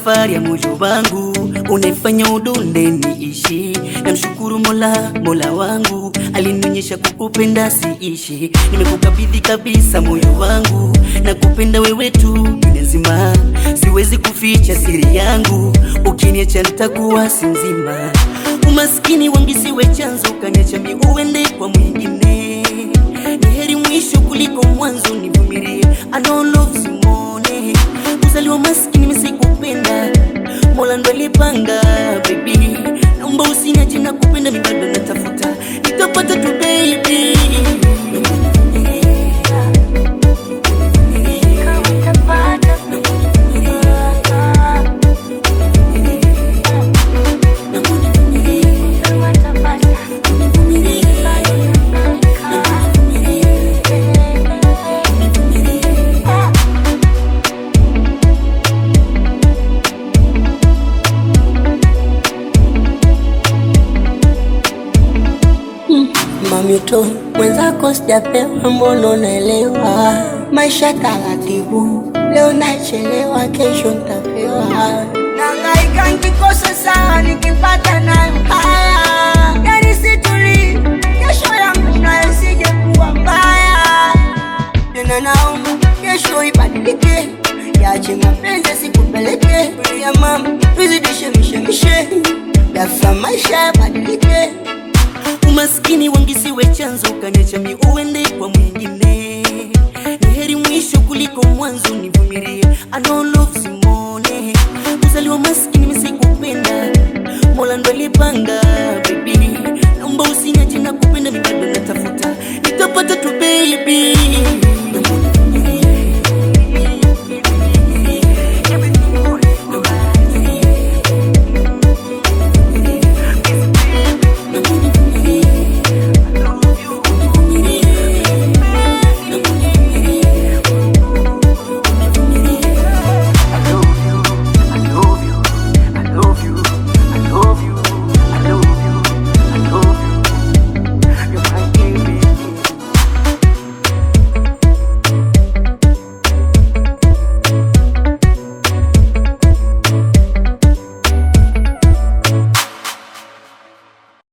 safari ya moyo wangu, unaifanya udunde niishi. Namshukuru Mola, Mola wangu alinionyesha kukupenda siishi. Nimekukabidhi kabisa moyo wangu, na kupenda wewe tu dunia nzima. Siwezi kuficha siri yangu, ukiniacha nitakuwa si mzima. Umaskini wangu siwe chanzo, kaniacha mi uende kwa mwingine. Ni heri mwisho kuliko mwanzo, nivumilie. I know love simone Kuzaliwa maskini misikupenda, Mola ndo alipanga baby. Naomba usiniache na kupenda, mi bado natafuta, nitapata tu baby. Mamito mwenzako sijapewa, mbona unaelewa? Maisha taratibu, leo nachelewa, kesho ntapewa. Nangaika nikikosa sawa, nikipata nayo haya. Yani situli, kesho yangu nayo sije kuwa mbaya. Tena naomba kesho ibadilike, yache mapenzi sikupeleke ya mama, tuzidishe mishemishe, dafa maisha yabadilike. Umaskini wangu siwe chanzo, kaniacha mi uende kwa mwingine. Ni heri mwisho kuliko mwanzo, nivumilie. I know love simone Kuzaliwa maskini misikupenda, Mola ndo alipanga baby.